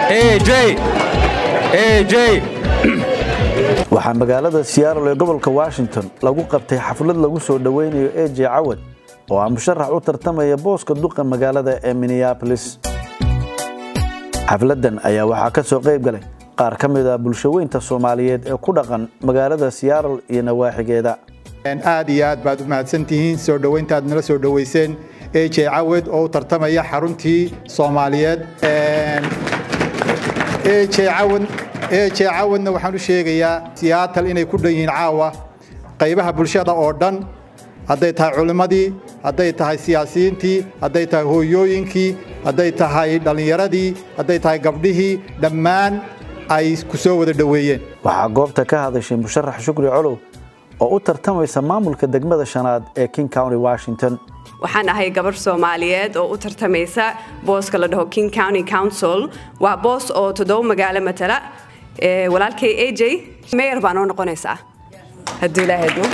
waxaa magaalada siyaarol ee gobolka washington lagu qabtay xaflad lagu soo dhoweynayo eje cawad oo ah musharax u tartamaya booska duqa magaalada ee minneabolis xafladdan ayaa waxaa ka soo qayb galay qaar ka mid ah bulshaweynta soomaaliyeed ee ku dhaqan magaalada siyaarol iyo nawaaxigeeda aad iyo aad baad u mahadsantihiin soo dhoweyntaad nala soo dhoweyseen eje cawad oo u tartamaya xaruntii soomaaliyeed eje cawadna waxaan u sheegayaa siyaatal inay ku dhan yihiin caawa qaybaha bulshada oo dhan hadday tahay culimmadii hadday tahay siyaasiyiintii hadday tahay hooyooyinkii hadday tahay dhallinyaradii hadday tahay gabdhihii dhammaan ay ku soo wada dhoweeyeen waxaa goobta ka hadashay musharax shukri colow oo u tartamaysa maamulka degmada shanaad ee king county washington waxaan ahay gabarh soomaaliyeed oo u tartamaysa booska la dhaho king county council waa boos oo toddoba magaalo matala walaalkay aj mayor baa noo noqonaysaa hadduu ilaahedno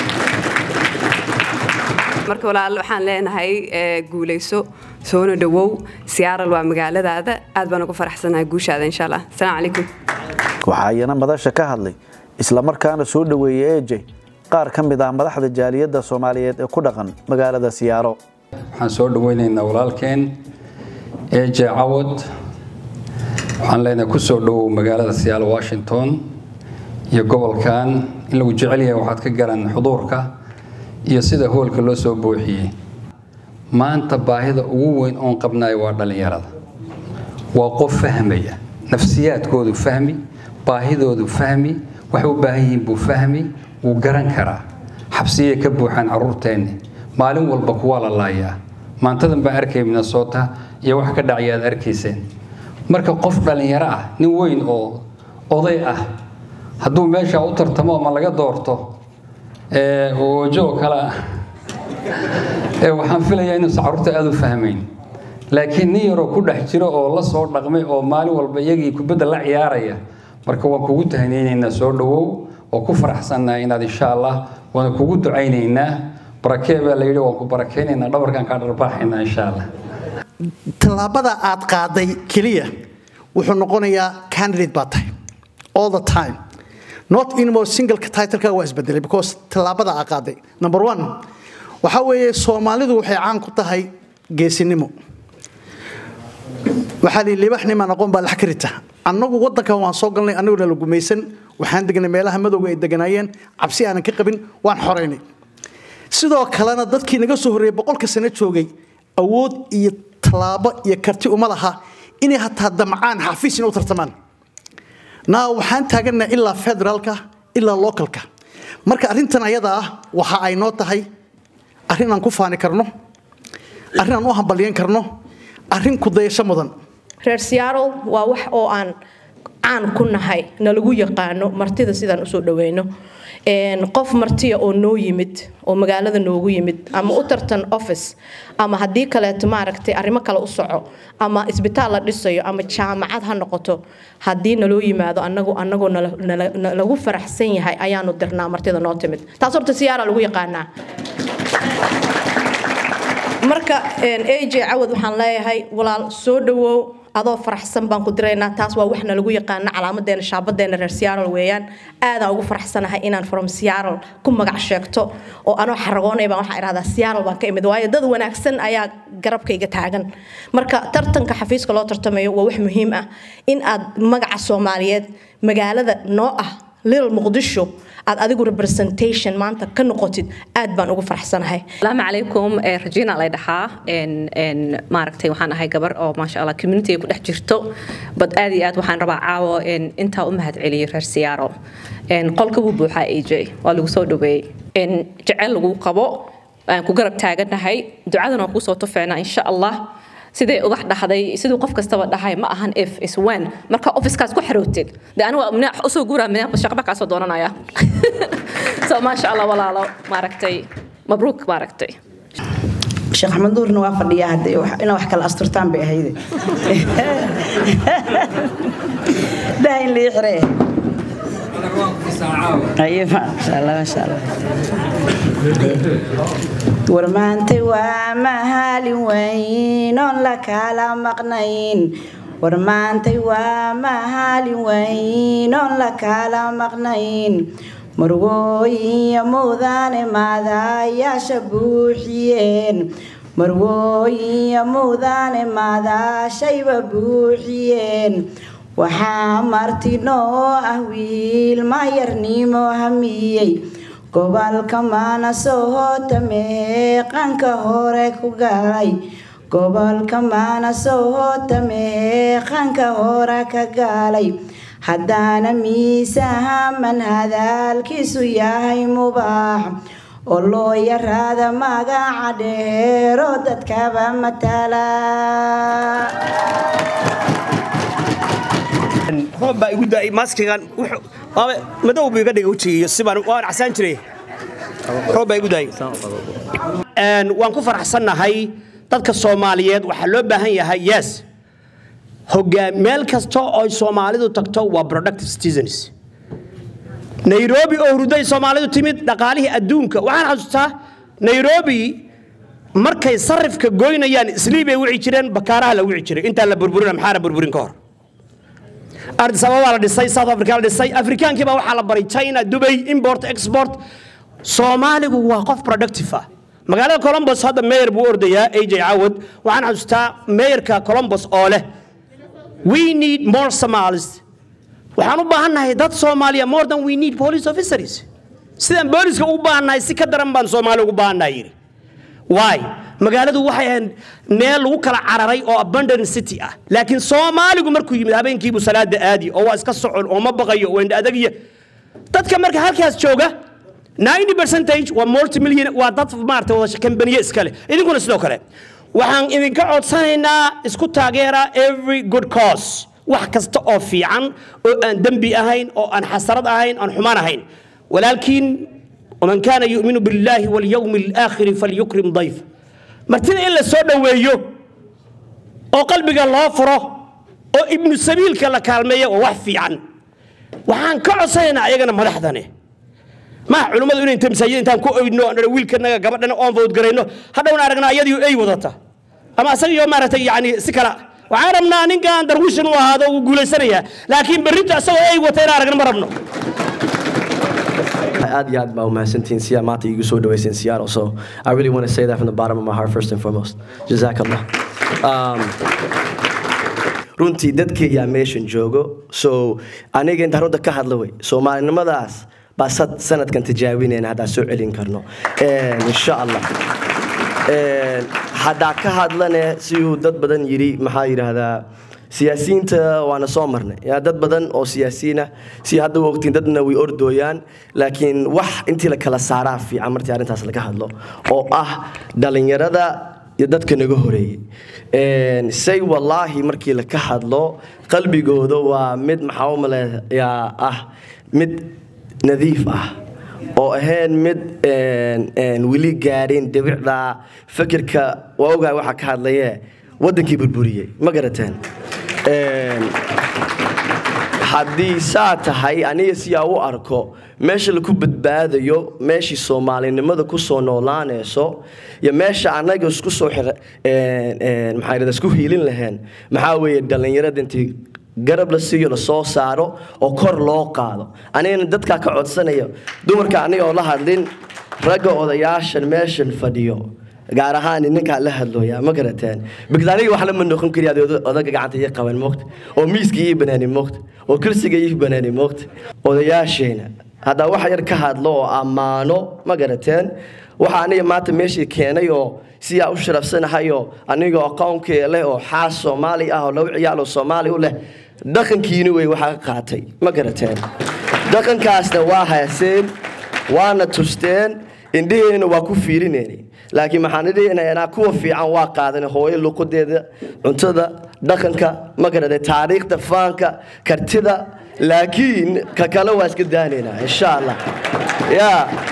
marka walaal waxaan leenahay guulayso soona dhowow siyaaral waa magaaladaada aad baan ugu faraxsanahay guushaada insha allah asalaamu calaykum waxaa iyana madasha ka hadlay islamarkaana soo dhoweeyey eje qaar ka mid ah madaxda jaaliyadda soomaaliyeed ee ku dhaqan magaalada siyaaro waxaan soo dhoweynaynaa walaalkeen eje cawad waxaan leenahay ku soo dhowow magaalada siyaalo washington iyo gobolkan in lagu jecel yahay waxaad ka garan xuduurka iyo sida hoolka loo soo buuxiyey maanta baahida ugu weyn oon qabnayo waa dhallinyarada waa qof fahmaya nafsiyaadkoodu fahmi baahidoodu fahmi waxay u baahan yihiin buu fahmi wuu garan karaa xabsiyay ka buuxaan carruurteenni maalin walba kuwaa la laayaa maantadan baan arkay minnesota iyo wax ka dhacaya aad arkayseen marka qof dhallinyaro ah nin weyn oo oday ah hadduu meesha u tartamo ama laga doorto oojo kale ah waxaan filayaa inuusan carruurta aada u fahmayn laakiin nin yaroo ku dhex jiro oo la soo dhaqmay oo maalin walba iyagii kubadda la ciyaaraya marka waan kugu tahanaynaynaa soo dhowow oo ku faraxsannahay inaad insha allah waan kugu ducaynaynaa barakee baa la yidhi waan ku barakaynaynaa dhabarkaan kaa dharbaaxaynaa insha allah tallaabada aad qaaday keliya wuxuu noqonayaa candidate baa tahay all the time not anymore single titleka waa isbedelay because tallaabada aad qaaday number one waxaa weeye soomaalidu waxay caan ku tahay geesinimo waxaa lii libaxnimaan aqoon baa lax ka rita annagu waddankan waan soo galnay annaguna la gumaysan waxaan degnay meelaha madowga ay deganaayeen cabsi aanan ka qabin waan xoraynay sidoo kalena dadkii naga soo horreeyey boqolka sano joogay awood iyo tallaabo iyo karti uma laha inay hataa damcaan xafiis inay u tartamaan naa waxaan taagannaha ilaa federaalka ilaa localka marka arrintan ayada ah waxa ay noo tahay arrin aan ku faani karno arrin aan u hambalyan karno arrin kudayasho mudan reer siyaarol waa wax oo aan caan ku nahay nalagu yaqaano martida sidaan usoo dhaweyno qof martiya oo noo yimid oo magaalada noogu yimid ama u tartan office ama haddii kaleeto maaragtay arrimo kale u soco ama isbitaal la dhisayo ama jaamacad ha noqoto haddii naloo yimaado anagu anagoo nalagu faraxsan yahay ayaanu dirnaa martida noo timid taas horta siyaara lagu yaqaanaa marka aj cawad waxaan leeyahay walaal soo dhawow adoo faraxsan baan ku diraynaa taas waa waxna lagu yaqaana calaamadeena shaabadeena reer siyaarol weeyaan aadaan ugu faraxsanahay inaan from siyaarol ku magac sheegto oo anoo xaragoonay baan waxaa idhahdaa siyaarol baan ka imid waayo dad wanaagsan ayaa garabkayga taagan marka tartanka xafiiska loo tartamayo waa wax muhiim ah in aad magaca soomaaliyeed magaalada noo ah little muqdisho aad adigu representation maanta ka noqotid aad baan ugu faraxsanahay asalaamu calaykum rajina lay dhahaa maaragtay waxaan ahay gabar oo maasha allah communitiga ku dhex jirto bad aad iyo aad waxaan rabaa caawo intaa u mahad celiyay reer siyaaro qolka wuu buuxaa aj waa lagu soo dhaweeyey jecel lagu qabo aan ku garab taaganahay ducadan waan kusoo tufeynaa insha allah siday ugax dhahday siduu qof kastaba dhahay ma ahan if is when marka officekaas ku xarootid de aniga mina usoo guuraa mina shaqba kaasoo doonanaya so maasha allah walaalo maaragtay mabruuk maaragtay sheekh axmed nuurna waa fadhiyaa hadde ina wax kala asturtaan bay ahayde daa in lii xiree warmaantay waa mahalin waynoon la kala maqnayn war maantay waa maalin waynoon la kala maqnayn marwooyinya mudane maadayaasha buuxiyeen marwooyinya mudane maadaashayba buuxiyeen waxaa marti noo ah wiil mayarnimo hamiyey gobolka maanasohota meeqanka hore ku galay gobolka maanasohota meeqanka hore ka galay haddaana miisaaman hadaalkiisu yahay mubaax oo loo yaraada magaca dheero dadkaba matala roob baa igu daay maaskigan madow buu iga dhigay wejigiiyo sibaan waan casaan jiray roob baa igu daayay waan ku faraxsannahay dadka soomaaliyeed waxaa loo baahan yahay yes hogaan meel kasta oo soomaalidu tagto waa productive citizens nairobi oo hurday soomaalidu timid dhaqaalihii adduunka waxaan xasuustaa nairobi markay sarifka goynayaan isliibay wici jireen bakaaraha la wici jiray intaan la burburin maxaana burburin ka hor ardis ababa la dhisay south africa la dhisay afrikaankii baa waxaa la baray china dubay import export soomaaligu waa qof productive ah magaalada colombos hadda mayor buu ordayaa aj cawad waxaan xasuustaa mayorka colombos oo leh we need more somalis waxaan u baahannahay dad soomaaliya more than we need police officers sidaan booliska ugu baahannahay si ka daran baan soomaali ugu baahannahay yidhi why magaaladu waxay ahayd meel lagu kala cararay oo abundant city ah laakiin soomaaligu markuu yimid habeenkiibuu salaada aadi oo waa iska socon oo ma baqayo oo indha adagya dadka marka halkaas jooga 90 percentage waa multimillion waa dad maarata wada kambaniye iskale idinkuna sidoo kale waxaan idinka codsanaynaa isku taageera every good cause wax kasta oo fiican oo aan dembi ahayn oo aan xasarad ahayn aan xumaan ahayn walaalkiin ومن كان يؤمن بالله واليوم الآخر فليكرم ضيف martida in la soo dhoweeyo oo qalbiga loo furo oo ibnu sabiilka la kaalmeeyo waa wax fiican waxaan ka codsanaynaa ayagana madaxdane maha culimmadu inay inta masaajid intaan ku oydno aan wiilkanaga gabadhana oon fowdgarayno hadhowna aragna ayadiyo ay wadata ama asagiyo maaragtay yani si kala waxaan rabnaa ninkaan darwishan u ahaado uu guulaysanayaa laakiin berrinta asagoo ay wata in aragna ma rabno aad iyo aad baa umahadsantihiin siyaa maanta iigu soo dhaweyseen Seattle so I really want to say that from the bottom of my heart first and foremost jazakallah um, runtii dadkayyaa meeshan joogo so aniga intaan runta ka hadla wey soomaalinimadaas baa sad sanadkan tijaabinayna haddaan soo celin karno insha allah haddaa ka hadlane siduu dad badan yidhi maxaa yidhaahdaa siyaasiyiinta waana soo marnay yaa dad badan oo siyaasiyiin ah si hadda u ogtiin dadna way ordooyaan laakiin wax intii la kala saaraa fiican martii arrintaas laga hadlo oo ah dhallinyarada iyo dadka naga horeeyey say wallaahi markii la ka hadlo qalbigooda waa mid maxaa u maleeyaa ah mid nadiif ah oo ahayn mid weli gaadhin debicda fikirka waa ogahay waxaa ka hadlaye waddankii burburiyey ma garateen haddii saa tahay aniga siyaa u arko meesha laku badbaadayo meeshii soomaalinimada ku soo noolaanayso iyo meesha annaga isku soo maxaa isku hiilin lahayn maxaa weeye dhallinyarada intii garab la siiyo la soo saaro oo kor loo qaado anigana dadkaa ka codsanaya dumarka aniga oo la hadlin ragga odayaashan meeshan fadhiyo gaar ahaan ninkaa la hadlooya ma garateen because aniga wax lama noqon kari aad odaga gacanta ii qaban moogta oo miiska ii banaani moogta oo kursiga ii banaani moogta odayaasheena haddaa wax yar ka hadlo oo ammaano ma garateen waxa aniga maanta meeshii keenay oo siyaa u sharafsanahayo anigoo aqoonkee leh oo xaas soomaali ah oo laba ciyaal oo soomaali u leh dhaqankiini wey waxaa ka qaatay ma garateen dhaqankaasna waa haaseen waana tusteen indhaheenna waa ku fiirinayni laakiin maxaan idhinaynaa kuwa fiican waa qaadanay hooyo luqadeeda cuntada dhaqanka ma garatay taariikhda faanka kartida laakiin ka kale waa iska daanaynaa insha allah ya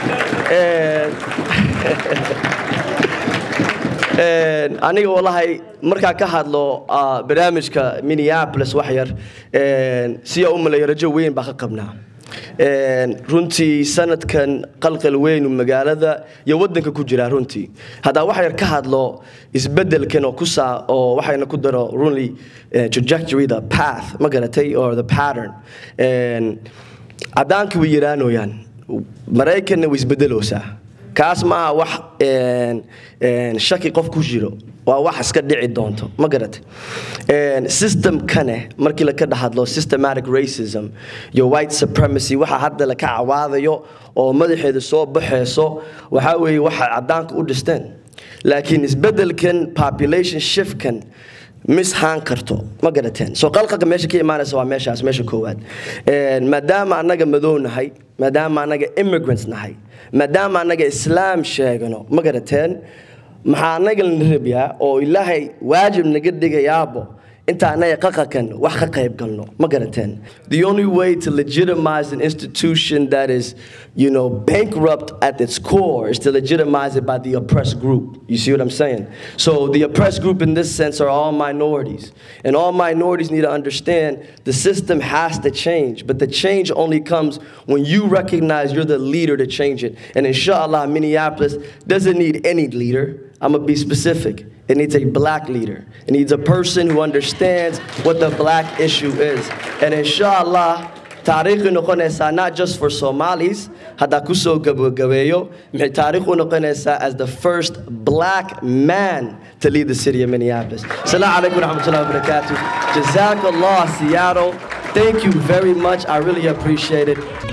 aniga wallahi markaa ka hadlo barnaamijka minneapolis wax yar siyaa u malaya rajo weyn baa ka qabnaa runtii sanadkan qalqal weynu magaalada iyo wadanka ku jira runtii haddaa wax yar ka hadlo isbedelkan oo kusaa oo waxayna ku daro runly trajectory the path ma garatay or the pattern caddaanka way yaraanooyaan maraykanna way isbedeloosaa kaas ma aha wax shaki qof ku jiro waa wax iska dhici doonto ma garatay systemkane markii laka dhahadlo systematic racism iyo white supremacy waxa hadda laka cawaadayo oo madaxeeda soo baxayso waxaa weeye waxa caddaanka u dhisteen laakiin isbedelkan population shiftkan mishaan karto ma garateen soo qalqalka meesha ka imaanaysa waa meeshaas meesha koowaad maadaama annaga madow nahay maadaama annaga immigrants nahay maadaama annaga islaam sheegano ma garateen maxaa annaga lana rabiyaa oo ilaahay waajib naga dhigayaabo inta annaga qaqakan wax ka qayb galno ma garateen the only way to legitimize an institution that is you know bankrupt at its core is to legitimize it by the oppressed group you see what i'm saying so the oppressed group in this sense are all minorities and all minorities need to understand the system has to change but the change only comes when you recognize you're the leader to change it and inshallah minneapolis doesn't need any leader i'm gonna be specific it needs a black leader. It needs a person who understands what the black issue is. And inshallah, taariikh noqonaysaa not just for Somalis, hadda kusoo gabagabeeyo, maxay taariikh u noqonaysaa as the first black man to lead the city of Minneapolis. Assalamu alaikum wa rahmatullahi wa barakatuh. Jazakallah, Seattle. Thank you very much. I really appreciate it.